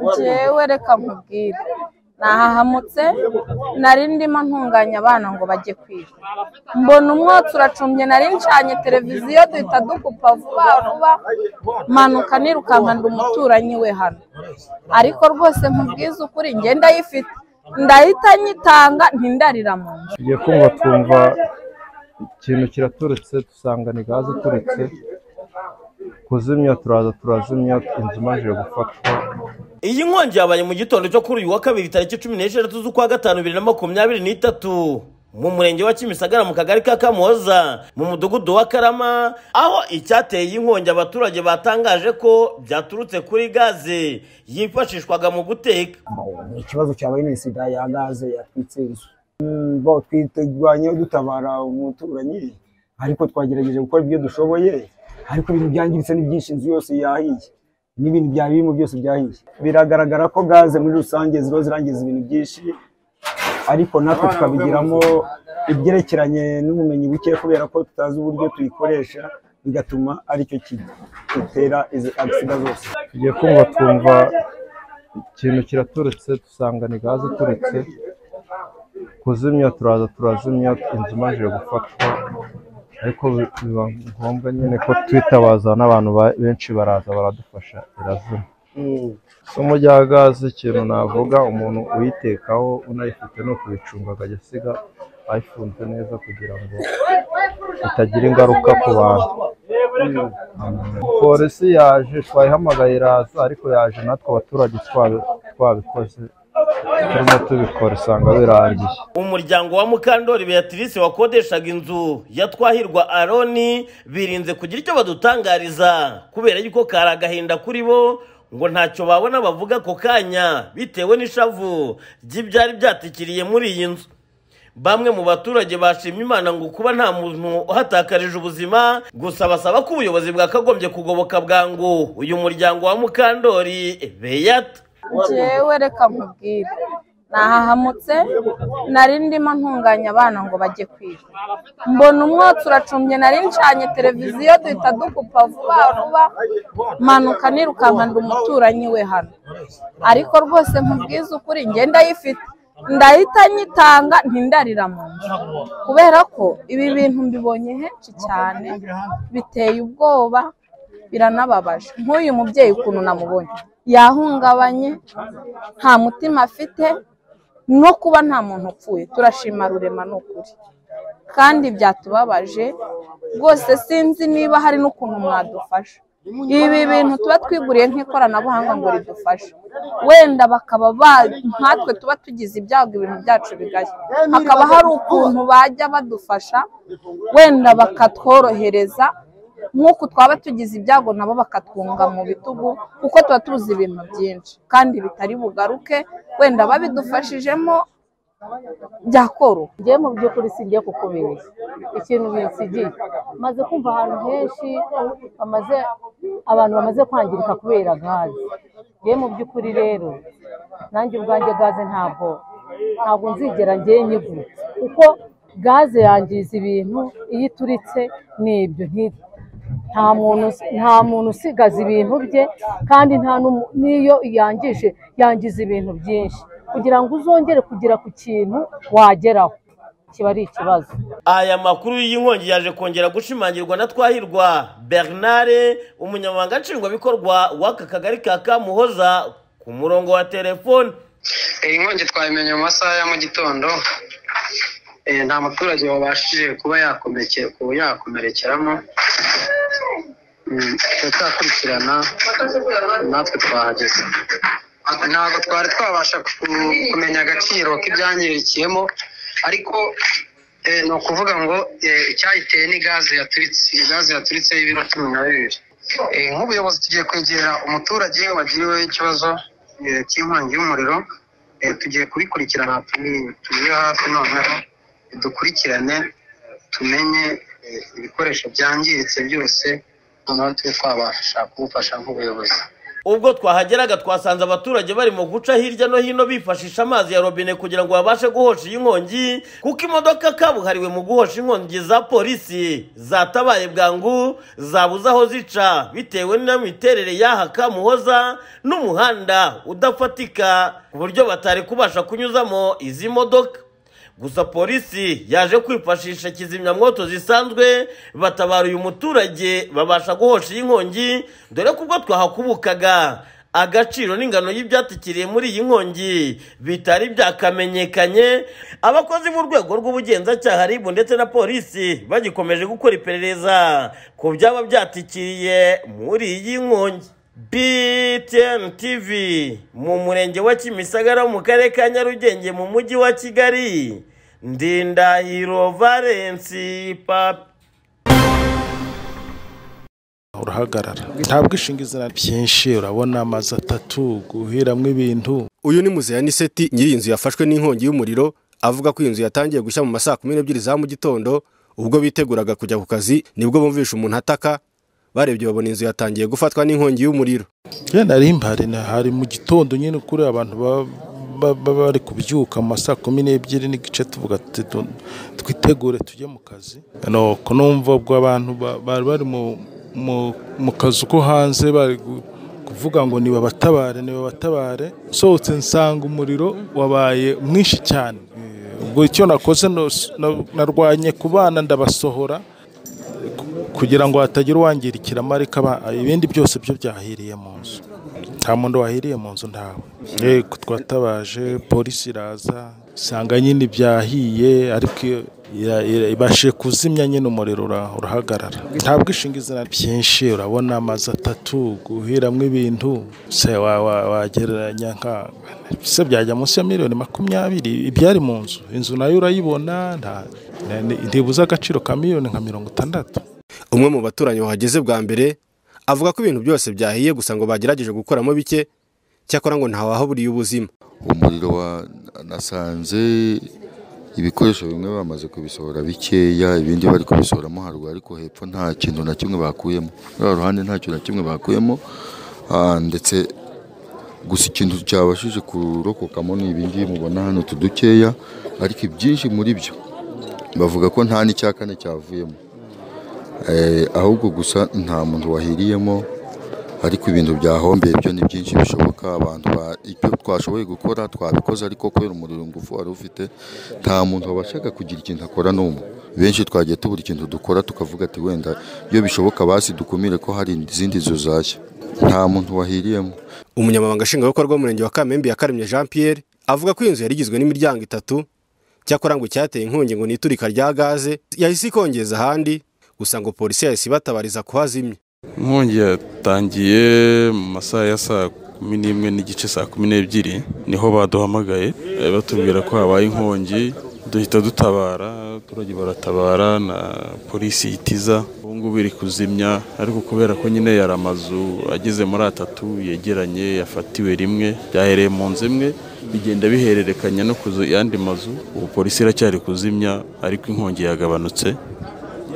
njyewe reka nkubwire nahahamutse nari ndimo ntunganya abana ngo bajye kwiga mbona umwotsi uracumbye nari ncanye televiziyo duhita dukupa vuba vuba manuka nirukanka ndi umuturanyi we hano ariko rwose nkubwize ukuri ngenda yifite ndahita nyitanga ntindarira mu nzu tugiye kumva twumva ikintu kiraturutse dusanga ni gaze iturutse kuzimya turaza turazimya inzu imajije gufatwa iyi nkongi yabaye mu gitondo cyo kuri uyu wa kabiri tariki cumi n'esheshatu z'ukwa gatanu bibiri na makumyabiri n'itatu mu murenge wa kimisagara mu kagari ka kamuhoza mu mudugudu wa karama aho icyateye iyi nkongi abaturage batangaje ko byaturutse kuri gaze yifashishwaga mu guteka ikibazo cyabaye ni sida ya gaze yatwitse inzu Mm, bo twirwanyeho dutabara umuturanyi ariko twagerageje gukora ibyo dushoboye ariko ibintu byangiritse ni byinshi inzu yose yahiye n'ibintu byari birimo byose byahiye biragaragara ko gaze muri rusange ziba zirangiza ibintu byinshi ariko natwe tukabigiramo ibyerekeranye n'ubumenyi buke kubera ko tutazi uburyo tuyikoresha bigatuma aricyo gitera izi agisida zose tugiye kumva twumva ikintu kiraturutse dusanga ni gaze iturutse kuzimya turaza turazimya inzu imajije gufatwa ariko bi- biba ngombwa nyine ko twitabaza n'abantu ba- benshi baraza baradufasha irazima isomo rya gaze ikintu navuga umuntu uyitekaho unayifite ni ukuyicunga akajya asiga ayifunze neza kugira ngo itagira ingaruka ku bantu polisi yaje twayihamagaye iraza ariko yaje natwe abaturage twabi- twabikoze turimo tubikora usanga birangiye umuryango wa mukandori beatrice wakodeshaga inzu ya twahirwa aroni birinze kugira icyo badutangariza kubera yuko kari agahinda kuri bo ngo ntacyo babona bavuga ako kanya bitewe n'ishavu ry'ibyari byatikiriye muri iyi nzu bamwe mu baturage bashimye imana ngo kuba nta muntu uhatakarije ubuzima gusa basaba ko ubuyobozi bwakagombye kugoboka bwangu uyu muryango wa mukandori beyata njyewe reka nkubwire nahahamutse nari ndimo ntunganya abana ngo bajye kwiga mbona umwotsi uracumbye nari ncanye televiziyo duhita dukupa vuba vuba manuka nirukanka ndi umuturanyi we hano ariko rwose nkubwize ukuri ngenda yifite ndahita nyitanga ntindarira mu nzu kubera ko ibi bintu mbibonye henshi cyane biteye ubwoba biranababaje nk'uyu mubyeyi ukuntu namubonye yahungabanye nta mutima afite no kuba nta muntu upfuye turashima rurema ni ukuri kandi byatubabaje rwose sinzi niba hari n'ukuntu mwadufasha ibi bintu tuba twiguriye nk'ikoranabuhanga ngo ridufashe wenda bakaba ba- nkatwe tuba tugize ibyago ibintu byacu bigari hakaba hari ukuntu bajya badufasha wenda bakatworohereza nk'uku twaba tugize ibyago nabo bakatwunga mu bitugu kuko tuba tuzi ibintu byinshi kandi bitari bugaruke wenda babidufashijemo byakoroha njye mu by'ukuri singiye kukubeshya ikintu binsigiye maze kumva ahantu henshi bamaze abantu bamaze kwangirika kubera gaze njye mu by'ukuri rero nanjye ubwanjye gaze ntabwo ntabwo nzigera njye nyigura kuko gaze yangiza ibintu iyo ituritse ni ibyo nti- nta muntu nta muntu usigaza ibintu bye kandi nta n'umu- n'iyo yangije yangiza ibintu byinshi kugira ngo uzongere kugera ku kintu wageraho kiba ari ikibazo aya makuru y'inkongi yaje kongera gushimangirwa na twahirwa bernard umunyamabanga nshingwabikorwa w'aka kagari ka kamuhoza ku murongo wa telefoni iyi nkongi twayimenye mu masaha ya mu gitondo Eh, nta muturage wabashije kuba yakomeke- kuba yakomerekeramo Mm, turacyakurikirana natwe twahageze ntabwo twari twabasha ku- kumenya agaciro k'ibyangirikiyemo ariko eh, ni ukuvuga ngo eh, icyayiteye ni gaze yaturitse Iyi gaze yaturitse y'ibiro cumi na bibiri Eh, nk'ubuyobozi tugiye kwegera umuturage wagiriwe ikibazo eh, cy'inkongi y'umuriro Eh, tugiye kubikurikirana turi- turi hafi noneho dukurikirane tumenye eh, ibikoresho byangiritse byose noneho tube twabasha kubufasha nk'ubuyobozi ubwo twahageraga twasanze abaturage barimo guca hirya no hino bifashisha amazi ya robine kugira ngo babashe guhosha iyi nkongi kuko imodoka kabuhariwe mu guhosha inkongi za polisi zatabaye bwangu zabuze aho zica bitewe n'imiterere y'aha kamuhoza n'umuhanda udafatika ku buryo batari kubasha kunyuzamo izi modoka gusa polisi yaje kwifashisha kizimyamwoto zisanzwe batabara uyu muturage babasha guhosha iyi nkongi dore ko ubwo twahakubukaga agaciro n'ingano y'ibyatikiriye muri iyi nkongi bitari byakamenyekanye abakozi b'urwego rw'ubugenzacyaha ribu ndetse na polisi bagikomeje gukora iperereza ku byaba byatikiriye muri iyi nkongi BTN TV mu murenge wa Kimisagara mu karere ka Nyarugenge mu mujyi wa Kigali Ndindahiro Valence Papi urahagarara nta bwishingizi na byinshi urabona amazu atatu guhiramo ibintu uyu ni muzeya niseti nyiri inzu yafashwe n'inkongi y'umuriro avuga ko iyi nzu yatangiye gushya mu ma saa kumi n'ebyiri za mu gitondo ubwo biteguraga kujya ku kazi nibwo bumvisha umuntu ataka barebye babona inzu yatangiye gufatwa n'inkongi y'umuriro yenda rimbare hari mu gitondo nyine kuri abantu ba- ba- ba- bari kubyuka mu ma saa kumi n'ebyiri n'igice tuvuga tuti tu- twitegure tujye mu kazi nuko numva ubwo abantu ba- bari bari mu- mu- mu kazu ko hanze bari gu- kuvuga ngo nibabatabare nibabatabare nsohotse nsanga umuriro wabaye mwinshi cyane Eh, ubwo icyo nakoze nos- na- narwanye ku bana ndabasohora kugira ngo hatagira uwangirikira amarika aba- ibindi byose byo byahiriye mu nzu nta muntu wahiriye mu nzu ntawe yego twatabaje polisi iraza isanga nyine ibyahiye ariko iyo- ira- ira- ibashije kuzimya nyine umuriro ura- urahagarara nta bwishingizi na byinshi urabona amazu atatu guhiramo ibintu se wa- wa- wagereranya nka se byajya munsi ya miliyoni makumyabiri ibyari mu nzu inzu nayo urayibona nta- ni- ntibuze agaciro ka miliyoni nka mirongo itandatu umwe mu baturanyi wahageze bwa mbere avuga ko ibintu byose byahiye gusa ngo bagerageje gukuramo bike cyakora ngo ntawahaburiye ubuzima umuriro wa nasanze ibikoresho bimwe bamaze kubisohora bikeya ibindi bari kubisohoramo haruguru ariko hepfo nta kintu na kimwe bakuyemo muri uru ruhande nta kintu na kimwe bakuyemo ah, ndetse gusa ikintu cyabashije kurokokamo ni ibingibi mubona hano utu dukeya ariko ibyinshi muri byo bavuga ko nta n'icya kane cyavuyemo Eh, ahubwo gusa nta muntu wahiriyemo ariko ibintu byahombeye byo ni byinshi bishoboka abantu ba- ibyo twashoboye gukora twabikoze ariko kubera umuriro ngufu wari ufite nta muntu wabashaga kugira ikintu akora n'umwe benshi twagiye tubura ikintu dukora tukavuga ati wenda iyo bishoboka basi dukumire ko hari izindi nzu zashya nta muntu wahiriyemo umunyamabanga nshingwabikorwa w'umurenge wa kamembe yakaremye jean pierre avuga ko iyi nzu yari igizwe n'imiryango itatu cyakora ngo icyateye inkongi ngo ni iturika rya gaze yahise ikongeza ahandi gusa ngo polisi yahise ibatabariza kuhazimya inkongi yatangiye mu masaha ya saa kumi n'imwe n'igice saa kumi n'ebyiri niho baduhamagaye eh, batubwira ko habaye inkongi duhita dutabara abaturage baratabara na polisi itiza ubu ngubu iri kuzimya ariko kubera ko nyine yari amazu ageze muri atatu yegeranye yafatiwe rimwe byahereye mu nzu imwe bigenda bihererekanya no ku zu- yandi mazu ubu polisi iracyari kuzimya ariko inkongi yagabanutse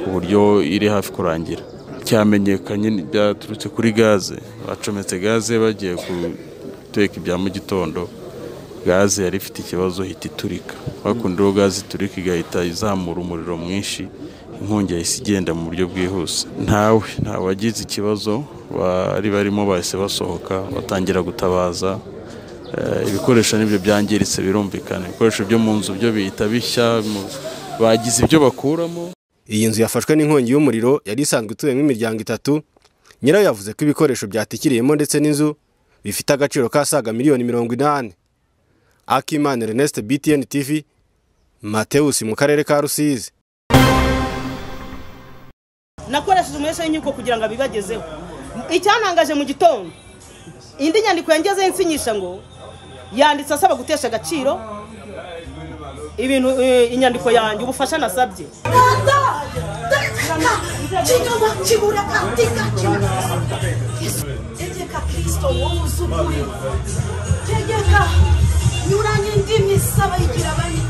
ku buryo iri hafi kurangira cyamenyekanye ni- byaturutse kuri gaze bacometse gaze bagiye guteka ibya mu gitondo gaze yari ifite ikibazo ihita iturika bakunda uwo gaze iturika igahita izamura umuriro mwinshi inkongi yahise igenda mu buryo bwihuse ntawe ntawe wagize ikibazo bari barimo bahise basohoka batangira gutabaza Eh, ibikoresho nibyo byangiritse birumvikana ibikoresho byo mu nzu byo bihita bishya mu- bagize ibyo bakuramo iyi nzu yafashwe n'inkongi y'umuriro yari isanzwe ituyemo imiryango itatu nyirayo yavuze ko ibikoresho byatikiriyemo ndetse n'inzu bifite agaciro k'asaga miliyoni mirongo inani akimana Ernest btn tv mateus mu karere ka rusizi nakoresheje umurese w'inkiko kugira ngo abibagezeho icyantangaje mu gitondo indi nyandiko yangezeho insinyisha ngo yanditse asaba gutesha agaciro ibintu eh, inyandiko yanjye ubufasha nasabye tegeka kristo wowe uzi ukuri tegeka nyuranye indimi saba igira abandi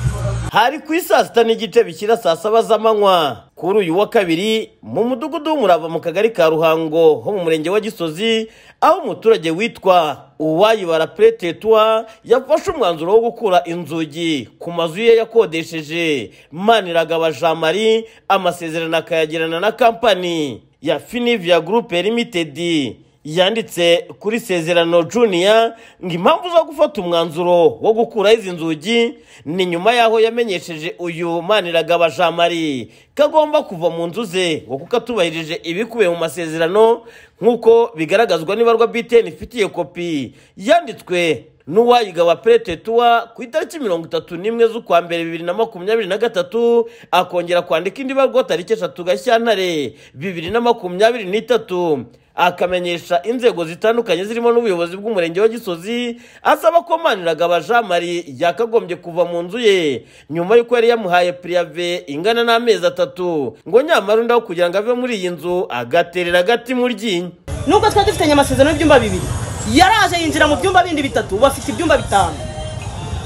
hari ku isaa sita n'igice bikira saa saba z'amanywa kuri uyu wa kabiri mu mudugudu w'umurava mu kagari ka ruhango ho mu murenge wa gisozi aho umuturage witwa uwayibara puretetwa yafashe umwanzuro wo gukura inzugi ku mazu ye yakodesheje maniragaba jean marie amasezerano akayagirana na kampani ya finivia gurupe limitedi yanditse kuri sezerano juniya ngo impamvu zo gufata umwanzuro wo gukuraho izi nzugi ni nyuma y'aho yamenyesheje uyu maniragaba jean marie ko agomba kuva mu nzu ze ngo kuko atubahirije ibikubiye mu masezerano nk'uko bigaragazwa n'ibarwa btn ifitiye kopi yanditswe n'uwayigaba peretetuwa ku itariki mirongo itatu n'imwe z'ukwa mbere bibiri na makumyabiri na gatatu akongera kwandika indi barwa tariki eshatu gashyantare bibiri na makumyabiri n'itatu akamenyesha inzego zitandukanye zirimo n'ubuyobozi bw'umurenge wa gisozi asaba ko maniragaba jean marie yakagombye kuva mu nzu ye nyuma y'uko yari yamuhaye pirive ingana n'amezi atatu ngo nyamara undi aho kugira ngo ave muri iyi nzu agaterera agati mu ryinyo nubwo twari dufitanye amasezerano y'ibyumba bibiri yaraje yinjira mu byumba bindi bitatu ubu afite ibyumba bitanu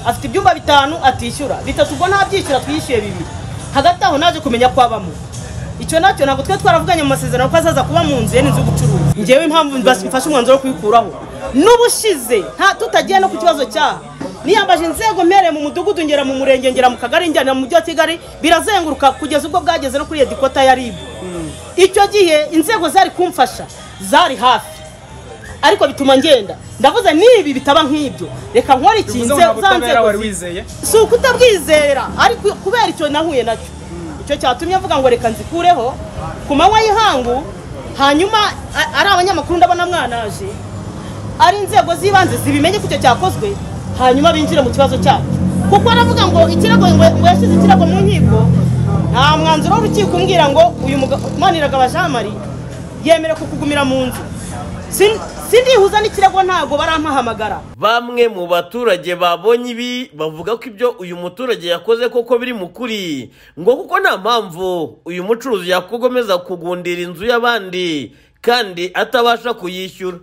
afite ibyumba bitanu atishyura bitatu ubwo ntabyishyura twiyishyuye bibiri hagati aho naje kumenya ko abamo icyo nacyo ntabwo twe twaravuganye mu masezerano ko azaza kuba mu nzu ye n'inzu y'ubucuruzi ngewe impamvu mfashe umwanzuro wo kuyikuraho n'ubushize nta tutagiye no ku kibazo cyaha niyambaje inzego mpereye mu mudugudu ngera mu murenge ngera mu kagari njyanira mu mujyi wa kigali birazenguruka kugeza ubwo bwageze no kuri iyo dikota ya ribu icyo gihe inzego zari kumfasha zari hafi ariko bituma ngenda ndavuze n'ibi bitaba nk'ibyo reka nkore ikintu za nzego si ukutabwizera ariko kubera icyo nahuye nacyo icyo cyatumye avuga ngo reka nzikureho ku manywa y'ihangu hanyuma a- ari abanyamakuru ndabona mwantaje ari inzego z'ibanze zibimenye ko icyo cyakozwe hanyuma binjire mu kibazo cyabo kuko aravuga ngo ikirego ngo ngo yashyize ikirego mu nkiko nta mwanzuro w'urukiko umbwira ngo uyu muga- maniragaba jean marie yemerewe kukugumira mu nzu Sin- sindihuza n'ikirego ntabwo barampahamagara bamwe mu baturage babonye ibi bavuga ko ibyo uyu muturage yakoze koko biri mu kuri ngo kuko nta mpamvu uyu mucuruzi yakugomeza kugundira inzu y'abandi kandi atabasha kuyishyura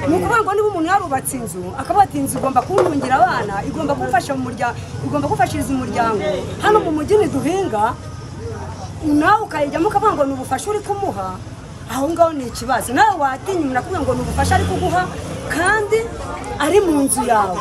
ni ukuvuga ngo niba umuntu yarubatse inzu akavuga ati inzu igomba kuntungira abana igomba gufasha mu muryango igomba gufashiriza umuryango hano mu mujyi ntiduhinga nawe ukayijyamo ukavuga ngo ni ubufasha uri kumuha aho ngaho ni ikibazo nawe watinya umuntu akavuga ngo ni ubufasha ari kuguha kandi ari mu nzu yawe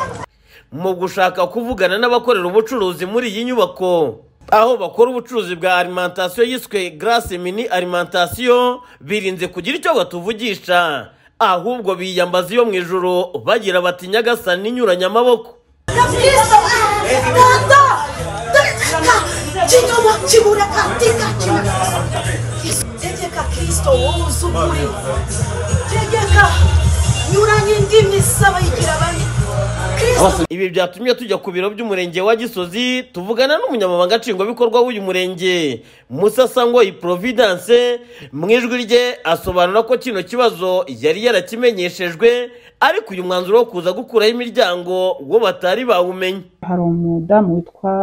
mu gushaka kuvugana n'abakorera ubucuruzi muri iyi nyubako aho bakora ubucuruzi bwa alimantasiyo yiswe garasi mini alimantasiyo birinze kugira icyo batuvugisha ahubwo biyambaza iyo mu ijoro bagira bati nyagasani inyuranye amaboko Kristo Rwanda tegeka kinyoma kibureka teka tegeka Kristo woza ukuri tegeka nyuranye indimi z'abayigira bane ibi byatumye tujya ku biro by'umurenge wa gisozi tuvugana n'umunyamabanga nshingwabikorwa w'uyu murenge musasangoyi providence mu ijwi rye asobanura ko kino kibazo yari yarakimenyeshejwe ariko uyu mwanzuro wo kuza gukuraho imiryango wo batari bawumenye hari umudamu witwa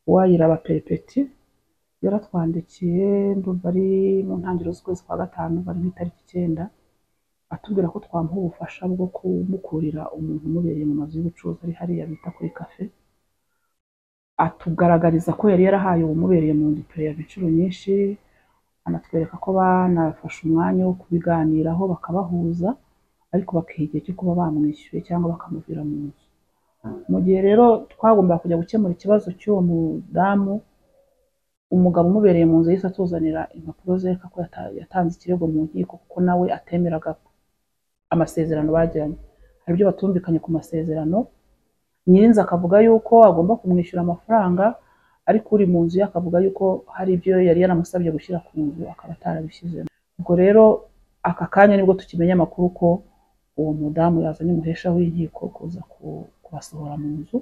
uwayiraba peripeti yaratwandikiye ndumva ari mu ntangiriro z'ukwezi kwa gatanu bari nk'itariki icyenda atubwira ko twamuha ubufasha bwo kumukurira umuntu umubereye mu mazu y'ubucuruzi ari hariya bita kuri kafe atugaragariza ko yari yarahaye uwumubereye mu nzu pereya inshuro nyinshi anatwereka ko banafashe umwanya wo kubiganiraho bakabahuza ariko bakiha igihe cyo kuba bamwishyuye cyangwa bakamuvira mu nzu mu gihe rero twagombaga kujya gukemura ikibazo cy'uwo mudamu umugabo umubereye mu nzu yahise atuzanira impapuro zereka ko yata- yatanze ikirego mu nkiko kuko nawe atemeraga amasezerano bagiranye hari ibyo batumvikanye ku masezerano nyirinzi akavuga yuko agomba kumwishyura amafaranga ariko uri mu nzu ye akavuga yuko hari ibyo yari yaramusabye gushyira ku nzu akaba atarabishyizemo ubwo rero aka kanya nibwo tukimenya amakuru ko uwo mudamu yazanye umuhesha w'inkiko kuza ku- kubasohora mu nzu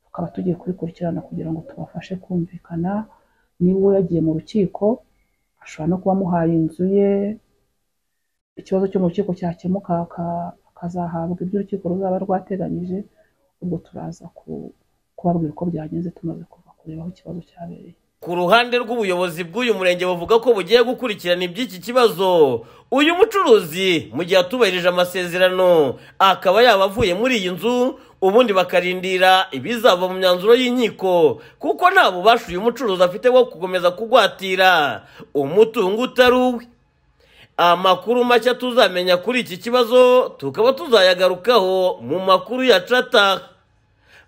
tukaba tugiye kubikurikirana kugira ngo tubafashe kumvikana niba uwo yagiye mu rukiko ashobora no kuba amuhaye inzu ye ikibazo cyo mu rukiko cyakemuka aka- akazahabwa ibyo urukiko ruzaba rwateganyije ubwo turaza ku- kubabwira uko byagenze tumaze kuva kureba aho ikibazo cyabereye ku ruhande rw'ubuyobozi bw'uyu murenge bavuga ko bugiye gukurikirana iby'iki kibazo uyu mucuruzi mu gihe atubahirije amasezerano akaba yaba avuye muri iyi nzu ubundi bakarindira ibizava mu myanzuro y'inkiko kuko nta bubasha uyu mucuruzi afite wo gukomeza kugwatira umutungo utari uwe amakuru mashya tuzamenya kuri iki kibazo tukaba tuzayagarukaho mu makuru ya cata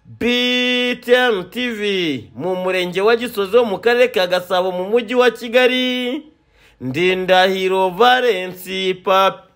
btn tv mu murenge wa gisozi wo mu karere ka gasabo mu mujyi wa kigali ndindahiro valensi papi